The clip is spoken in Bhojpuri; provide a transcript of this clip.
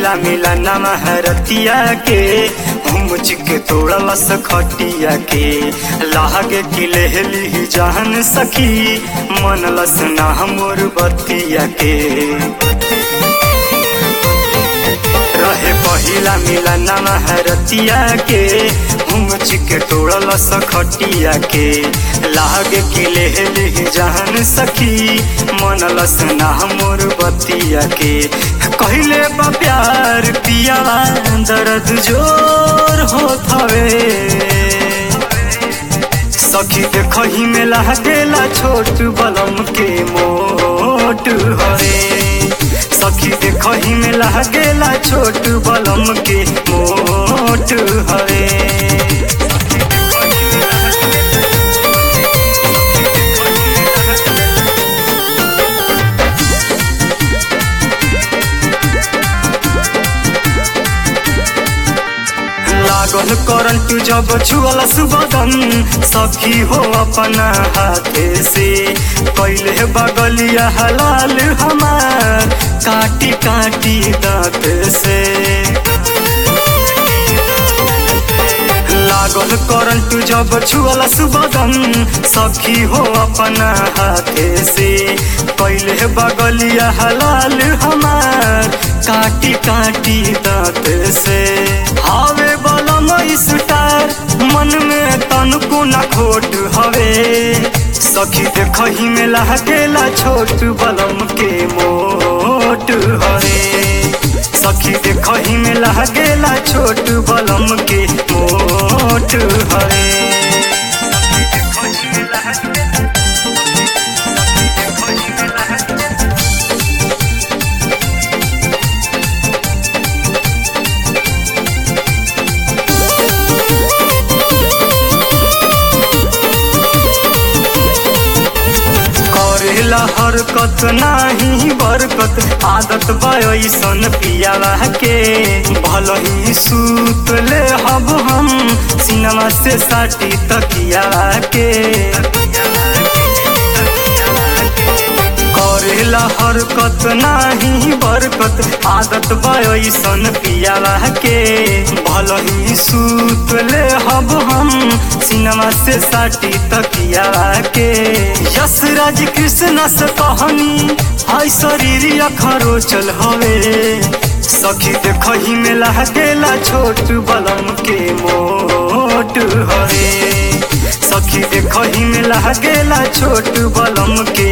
पहिला मिला नमा हरतिया के मुझ के तोड़लस खटिया के लागे कि लेहली जान सखी मनलस ना मोर बतिया के रहे पहिला मिला नमा हरतिया के मुझ के तोड़लस खटिया के लागे कि लेहली जान सखी मनलस ना मोर बतिया के कहले बा प्यार पिया दर्द जोर होत हवे सखी देखही में लागेला छोट बलम के मोट हरे सखी देखही में लागेला छोट बलम के मोट हरे लागल करंट जब छुअल सुबदन सखी हो अपना हाथे से कैले बगलिया हलाल हमार काटी काटी दांत से लागल करंट जब छुअल सुबदन सखी हो अपना हाथे से कैले बगलिया हलाल हमार काटी काटी दांत से हवे बलम स्टार मन में तनको न खोट हवे सखी देखही में लागेला छोट बलम के मोट हवे सखी देखही में लागेला छोट बलम के मोट हवे करेला हरकत नाही बरकत आदत बयसन पियावा के भल ही सूत ले हब हम सिनेमा से साटी तकिया के करेला हरकत नाही बरकत आदत बयसन पियावा के भल ही सूत ले हब हम सिनेमा से साटी तकिया के यशराज कृष्ण से कहानी हाय शरीर अखरो चल हवे सखी देखही में लागेला छोट बलम के मोट हवे सखी देखही में लागेला छोट बलम के